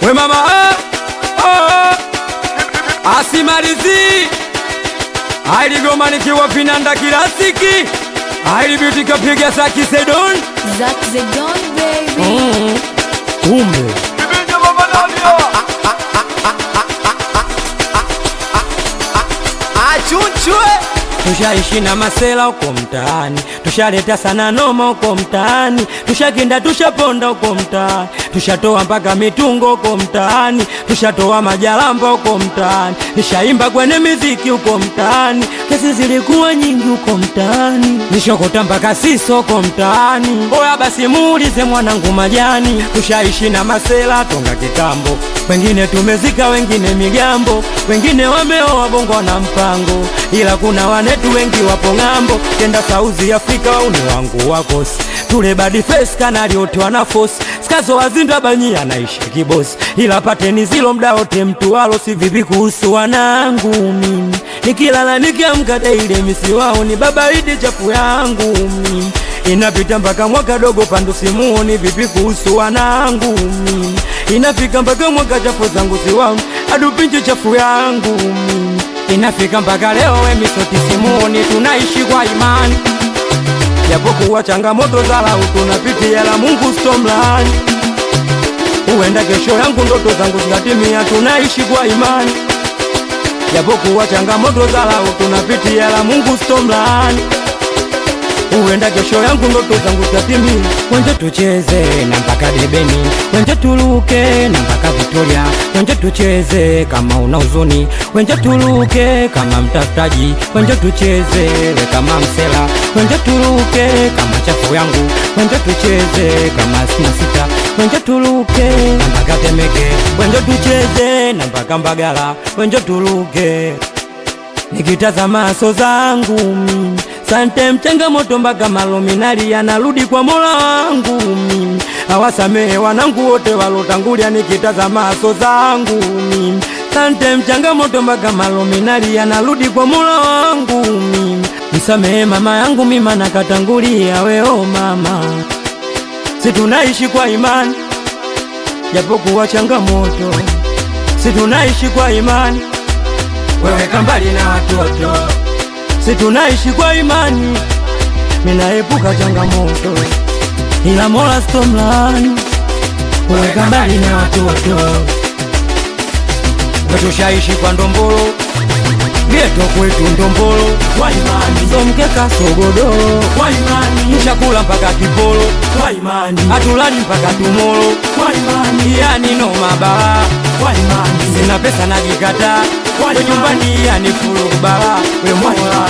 we mama oh, oh, asimalizi ailigoma nikiwa vinanda kilasiki ailibiutikapiga za kisedon Zack the Don baby. kumbe achunchwe tushaishi na masela uko mtaani, tushaleta sana noma uko mtaani, tushakinda tushaponda uko mtaani, tushatoa mpaka mitungo uko mtaani, tushatoa majalamba uko mtaani, nishaimba kwenye miziki uko mtaani, kesi zilikuwa nyingi uko mtaani, nishokota mpaka siso uko mtaani. Oya basi muulize mwanangu majani, tushaishi na masela tonga kitambo, wengine tumezika, wengine migambo, wengine wameoa bongo na mpango, ila kuna wanetu wengi wapo ng'ambo, kenda South Africa uni wangu wakosi tule badi face kanali wote wana force skazo wazinda banyi anaishi kibosi, ila pateni zilo mda wote mtu walo si vipi kuhusu wanangu mimi nikilala nikiamka daile misi wao ni baba idi chafu yangu mimi inapita mpaka mwaka dogo pandu simuoni vipi kuhusu wanangu mimi inafika mpaka mwaka chafu zangu siwaoni adupinchi chafu yangu mimi inafika mpaka leo wemisoti simuoni tunaishi kwa imani japokuwa changamoto za lau tunapitia la Mungu stomlani huenda kesho yangu ndoto zangu zikatimia tunaishi kwa imani japokuwa changamoto za lau tunapitia la Mungu stomlani huenda kesho yangu ndoto zangu zitatimia. Wenje tucheze na mpaka debeni, wenje tuluke na mpaka Victoria, wenje tucheze kama una huzuni, wenje tuluke kama mtafutaji, wenje tucheze we kama msela, wenje tuluke kama chafu yangu, wenje tucheze kama sina sita, wenje tuluke na mpaka Temeke, wenje tucheze na mpaka Mbagala, wenje tuluke nikitazama maso zangu mimi sante mchangamoto mpaka malominali yanarudi kwa mola wangu mimi awasamehe wanangu wote walotangulia nikitazama maso zangu mimi sante mchangamoto mpaka malominali yanarudi kwa mola wangu mimi msamehe mama yangu mima nakatangulia weo mama si tunaishi kwa imani japokuwa changamoto si tunaishi kwa imani weweka mbali na watoto, si tunaishi kwa imani, minaepuka changamoto, ila Mola stomlani, weweka mbali na watoto, wetushaishi kwa ndombolo geto kwetu ndombolo kwa imani, somkeka sogodoro kwa imani, chakula mpaka kipolo kwa imani, hatulali mpaka tumolo kwa imani, yani no mabala kwa imani, sina pesa najikataa kwa nyumbani, yani fulu kubala we Mola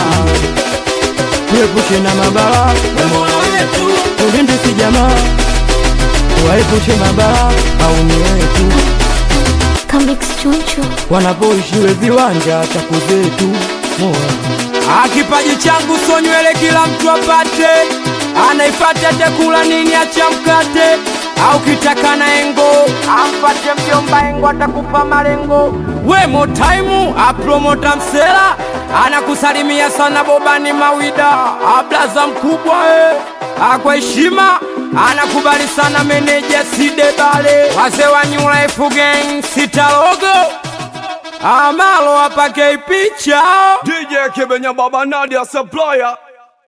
tuepushe na mabala we Mola wetu, ulinde si jamaa waepushe mabala au ni wetu Comics Chunchu. wanapoishi we viwanja chaku zetu Mola. Akipaji changu so nywele kila mtu apate, anaifata atakula nini acha mkate au kitaka na engo ampate mjomba engo atakupa malengo. We motaimu apromota msela anakusalimia sana bobani mawida ablaza mkubwa e akwa heshima anakubali sana meneja sidebale wazee wa New Life Gang sitalogo amalo apake picha DJ Kibenya Baba Nadia Supplier